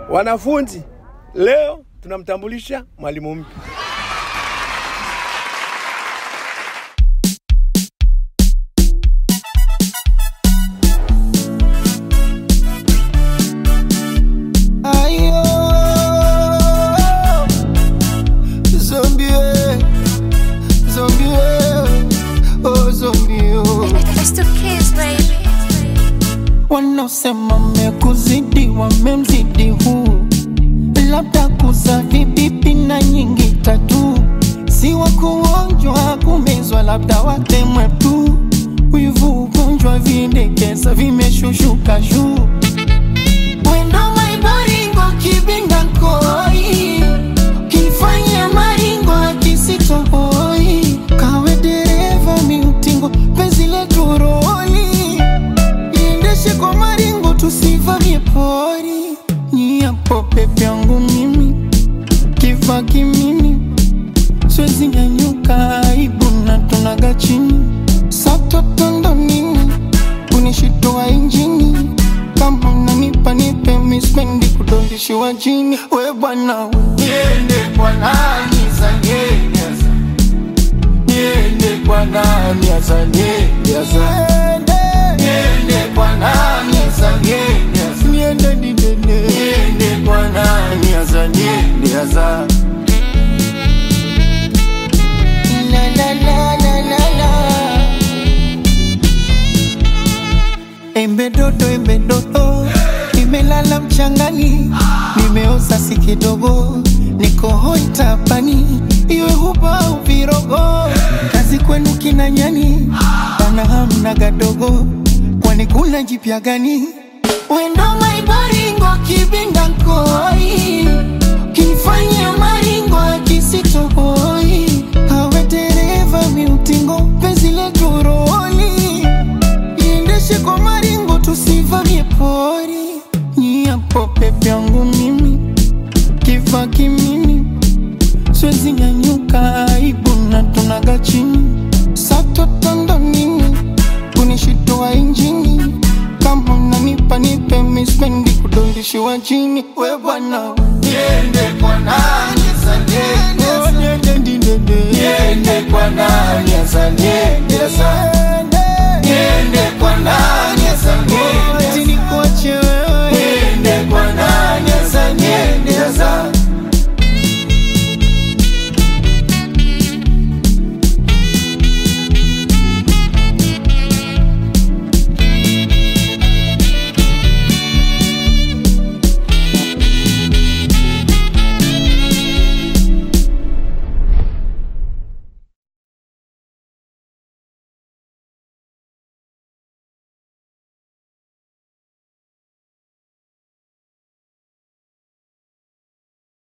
Wanafunzi, leo tunamtambulisha mwalimu mpya. Ayo, zombie, zombie, oh zombie, oh. It's two kids, baby. Wanaosema mekuzidi wamemzidi huu, labda kuza vibibi na nyingi tatu, si wa kuonjwa kumezwa, labda watemwe tu. Wivu ugonjwa vindekeza vimeshushuka juu Wendo maiboringo kibinda koi Kifanya maringo akisitohoi Kawe dereva miutingo penzi letu roli Iendeshe kwa maringo tusivamie pori Nyiapo pepe yangu mimi Kifa kimimi Siwezi nyanyuka aibu na tunaga chini Satotondo nini kunishitoa injini kama unanipa nipe mispendi kudondishiwa chini we bwana niende kwa nani zanieneza niende kwa nani azanieneza niende kwa nani azanieneza niende didene niende kwa nani azanieneza la la la la la la Embe dodo, embe dodo, nimelala mchangani, nimeoza si kidogo, niko hoi tapani, iwe huba au virogo, kazi kwenu kina nyani, bana hamna gadogo, kwani kuna jipya gani? Wendo maibaringo kibinda koi, kifanya maringo akisitohoi, hawe dereva miutingo, penzi letu roli iendeshe kwa maringo tusivamie pori nyiapo pepe yangu mimi kifa kimimi siwezi nyanyuka aibu na tunaga chini satotondo nini kunishitoa injini kama unanipa nipe mispendi kudondishiwa chini we bwana niende kwa nani azaniendeza niende kwa nani azaniendeza